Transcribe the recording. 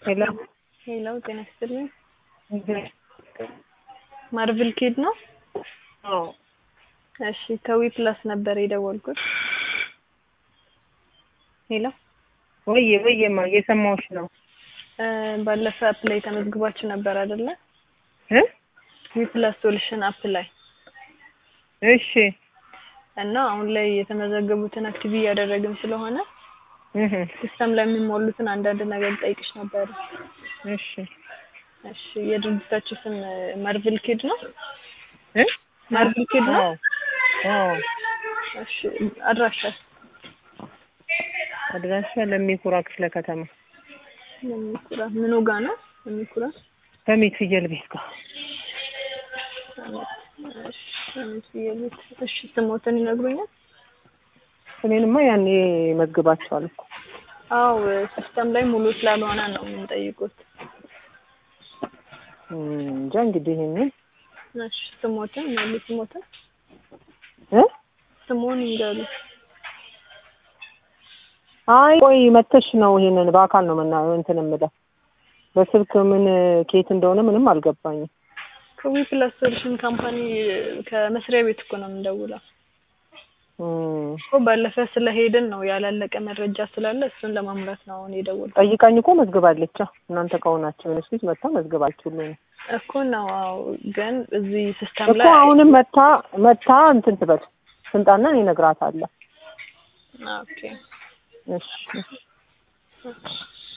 ሄሎ ሄሎ ጤና ይስጥልኝ። ማርቭል ኪድ ነው? አዎ እሺ ከዊ ፕላስ ነበር የደወልኩት። ሄሎ ወዬ ወዬማ እየሰማሁሽ ነው እ ባለፈ አፕ ላይ ተመዝግባችሁ ነበር አይደለ? እ ዊ ፕላስ ሶሉሽን አፕ ላይ እሺ እና አሁን ላይ የተመዘገቡትን አክቲቭ እያደረግን ስለሆነ እህ ሲስተም ላይ የሚሞሉትን አንዳንድ ነገር ጠይቅሽ ነበር። እሺ እሺ የድርጅታችሁ ስም ማርቭል ኪድ ነው? እ ማርቭል ኪድ ነው? አዎ አዎ እሺ አድራሻ አድራሻ ለሚኩራ ክፍለ ከተማ ለሚኩራ ምኑ ጋ ነው? ለሚኩራ በሚት ፍየል ቤት ጋር እሺ ለሚኩራ እሺ ስሞትን ይነግሩኛል? እኔንማ ያኔ መዝግባቸዋል እኮ አው ሲስተም ላይ ሙሉ ስላልሆነ ነው የምንጠይቁት። እም፣ እንጃ እንግዲህ ይሄንን እሺ ስሞትን ሙሉ ስሞትን እ ስሙን ይንገሩ። አይ ቆይ መተሽ ነው ይሄንን በአካል ነው መና እንትን የምለው በስልክ ምን ኬት እንደሆነ ምንም አልገባኝም። ከዊ ፕላስ ሶሉሽን ካምፓኒ ከመስሪያ ቤት እኮ ነው የምንደውለው። እም፣ እኮ ባለፈ ስለሄድን ነው ያላለቀ መረጃ ስላለ እሱን ለማምራት ነው አሁን የደወልኩት። ጠይቃኝ እኮ መዝግባለች። እናንተ ከሆናችሁ የሆነች ልጅ መታ መዝግባችሁልኝ ነው እኮ ነው አዎ። ግን እዚህ ሲስተም እኮ ላይ አሁንም መታ መታ እንትን ትበል ስንጣና እኔ እነግራታለሁ። ኦኬ እሺ እሺ